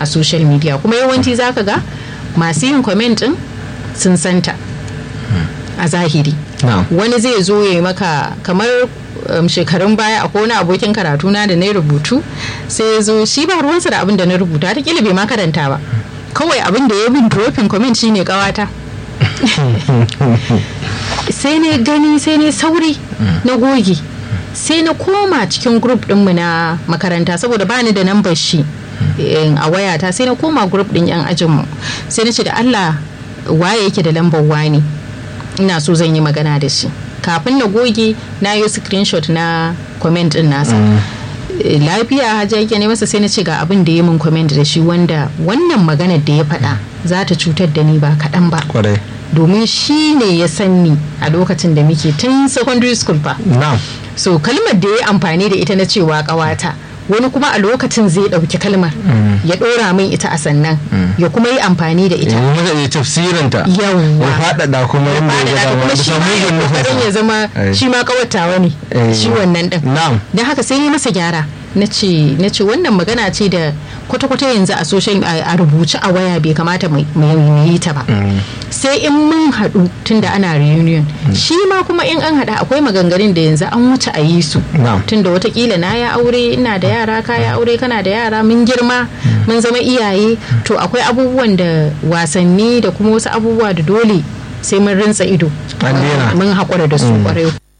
a social media kuma yawanci zaka ga masu yin comment din sun santa a zahiri na'am wani zai zo ya yi maka kamar um, shekarun baya akwai wani abokin karatu na da na yi rubutu sai ya zo shi ba ruwansa da abin da na rubuta ta kila bai ma karanta ba kawai abin da ya bin dropping comment shine kawata sai ne gani sai ne sauri na goge sai na koma cikin group dinmu na makaranta saboda bani da nambar shi eh, a wayata sai na koma group din yan ajinmu sai na ce da Allah waye yake da lambar wani ina so zan yi magana da shi kafin na goge na yi screenshot na comment din nasa Eh, lafiya hajja yake ne masa sai na ce ga abin da ya min comment da shi wanda wannan maganar da ya faɗa za ta cutar da ni ba kaɗan ba kwarai domin shi ne ya san ni a lokacin da muke tun secondary school fa na'am so kalmar da ya yi amfani da ita na cewa ƙawata wani kuma a lokacin zai ɗauki kalmar ya ɗora min ita a sannan ya kuma yi amfani da ita yanzu muka je tafsirinta Yawwa. ya faɗaɗa kuma inda ya ga dama kuma da shi ma samun ya gudun kokarin ya zama Eh. shi ma kawatawa ne Eh. shi wannan din Na'am. don haka sai yi masa gyara na ce na ce wannan magana ce da kwata-kwata yanzu a social a a rubuce a waya bai kamata mu mu yi ta ba sai in mun haɗu tunda ana reunion shi ma kuma in an haɗa akwai maganganun da yanzu an wuce a yi su Na'am. tunda watakila na ya aure ina da yara ka ya aure kana da yara mun girma mun zama iyaye to akwai abubuwan da wasanni da kuma wasu abubuwa da dole sai mun rinsa ido An daina. mun haƙura da su ƙwarai